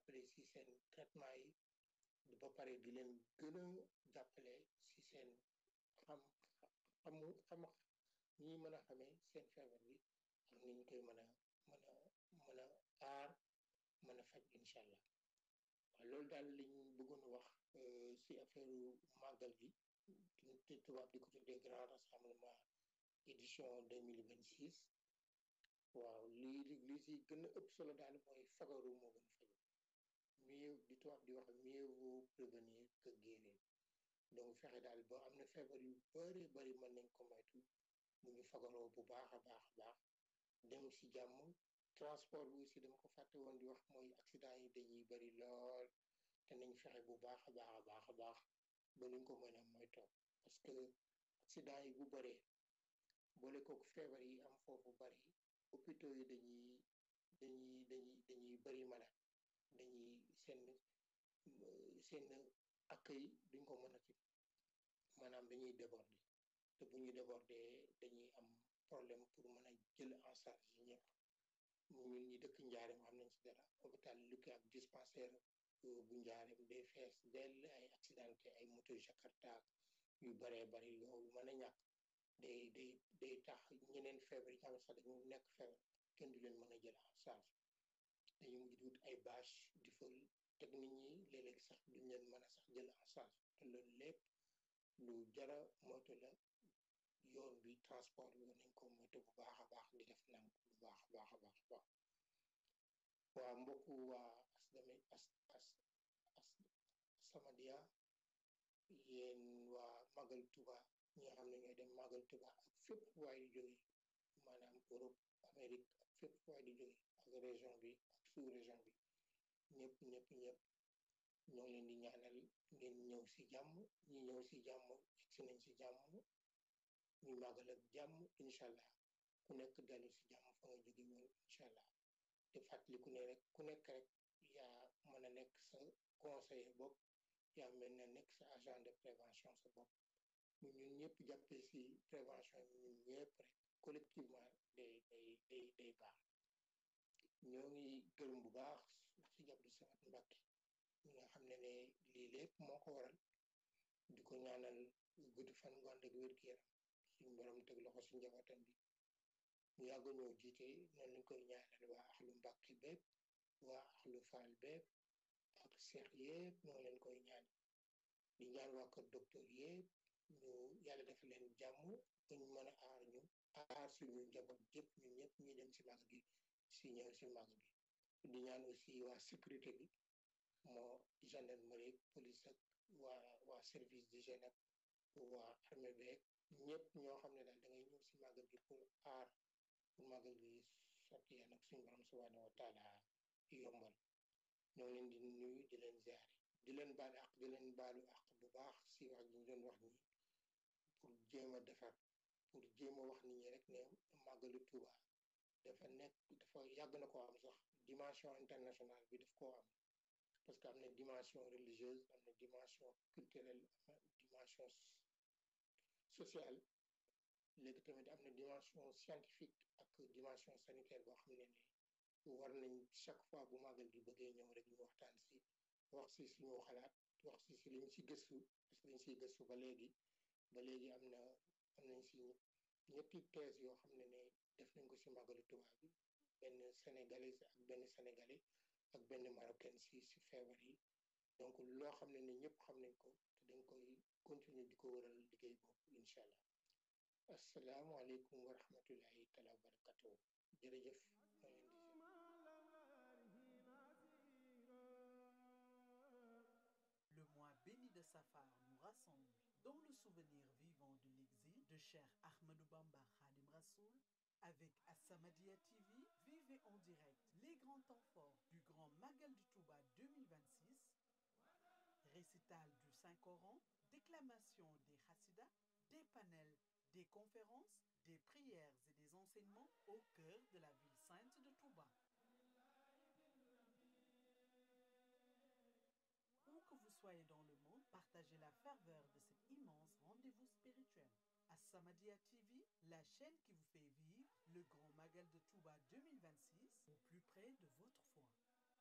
jàppale si seen traitement yi ba pare di leen gën a jàppale si seen xam xamu xam ñi mën a xamee seen feebar bi ak ni ñu koy mën a mën a mën a aar mën a faj incha allah waaw loolu daal liñ bëggoon wax si affaire màggal gi te tubaab di ko tuddee grand rassemblement édition 2026 waaw lii li si gën a ëpp solo daal mooy fagaru moo gën faju mieux di tubaab di wax mieux vaut prévenir que guérir donc fexe daal ba am na feebar yu bari bari mën nañ ko moytu mu ñu fagaroo bu baax a baax a baax dem si jàmm transport bi aussi dama ko fàtte woon di wax mooy accident yi dañuy bari lool te nañ fexe bu baax a baax a baax a baax ba nuñ ko mën a moytoo parce que accident yi bu baree boole kooku feebar yi am foofu bari hôpitaux yi dañuy dañuy dañuy dañuy bari malade dañuy seen seen accueil duñ ko mën a ci maanaam dañuy déborder te bu ñu déborder dañuy am problème pour mën a jël en charge ñëpp ñun ñi dëkk njaareem xam nañ ci dara hôpital Lukke ak dispensaire bu njaareem day fees dell ay accidenté ay moto jakarta yu baree bari yooyu mën a ñàkk day day day tax ñeneen feebar yi nga xam ne sax dañu nekk feebar kenn du leen mën a jël en charge dañu mujj wut ay bâche di fa teg nit ñi léeg-léeg sax duñ leen mën a sax jël en charge te loolu lépp lu jara moytu la yoon bi transport bi nañ ko moytu bu baax a baax di def nank bu baax a baax a baax a baax waa mbokku waa asdame as as as Samadia yéen waa Magal Touba ñi nga xam ne ñooy dem Magal Touba ak fépp waay di jóge maanaam Europe Amérique ak fépp waay di jóge ak région bi ak sous région bi ñëpp ñëpp ñëpp ñoo leen di ñaanal ngeen ñëw si jàmm ñi ñëw si jàmm egsi nañ si jàmm ñu màggal ak jàmm incha allah ku nekk dellu si jàmm fa nga jóge woon incha allah te fàttaliku ne rek ku nekk rek yaa mën a nekk sa conseiller bopp yaa mel na nekk sa agent de prévention sa bopp ñu ñun ñëpp jàppee si prévention yi ñun ñëpp rek collectivement day day day day baax ñoo ngi gërëm bu baax si jàpp Samat Mbàkke ñi nga xam ne ne lii lépp moo ko waral di ko ñaanal gudd fan gu ànd ak wér-gu-yaram suñu borom teg loxo si njabootam bi ñu yàgg ñoo jiite noonu lañ koy ñaanal waa axlu Mbàkke bépp waa axlu Faal bépp ak seex yëpp ñoo leen koy ñaan di ñaan waa kër docteur yëpp ñu yàlla def leen jàmm ba ñu mën a aar ñu aar suñu njaboot yëpp ñu ñëpp ñu dem si mag gi si ñëw si mag bi di ñaan aussi waa sécurité bi moo gendarmerie police ak waa waa service d'hygiène ak waa armée beeg ñëpp ñoo xam ne daal da ngay ñëw si màggal gi pour aar pour màggal gi sotti yàlla ak suñu borom subhanahu wa taala yombal ñoo leen di nuyu di leen ziare di leen baal ak di leen baalu ak bu baax si wax ji ñu doon wax nii pour jéem a defar pour jéem a wax nit ñi rek ne màggalu Tuuba dafa nekk dafa yàgg na koo am sax dimension internationale bi daf koo am parce que am na dimension religieuse am na dimension culturelle am na dimension sociale léegi tamit am na dimension scientifique ak dimension sanitaire boo xam ne ne war nañ chaque fois bu màggal gi bëggee ñëw rek ñu waxtaan si wax si suñu xalaat wax si si liñ si gëstu parce que dañ siy gëstu ba léegi ba léegi am na am nañ si ñetti thèse yoo xam ne ne def nañ ko si màggalu Tuubaa bi benn sénégalais ak benn sénégalais ak benn marocain si si feebar yi donc loo xam ne ne ñëpp xam nañ ko te dañ koy continuer di ko wëral liggéey boobu incha allah asalaamualeykum wa rahmatullahi taala wa barakatuh jërëjëf ma leen di Le mois béni de Safar nous rassemble dans le souvenir vivant de l'exil de Cheikh Ahmadou Bamba Khadim Rassoul avec As-Samadiyya TV, vivez en direct les grands temps forts du Grand Magal du Touba 2026, récital du Saint-Coran, déclamation des Hassidas, des panels, des conférences, des prières et des enseignements au cœur de la ville sainte de Touba. Où que vous soyez dans le monde, partagez la ferveur de cet immense rendez-vous spirituel. As-Samadiyya TV, la chaîne qui vous fait vivre le grand Magal de Touba 2026 au plus près de votre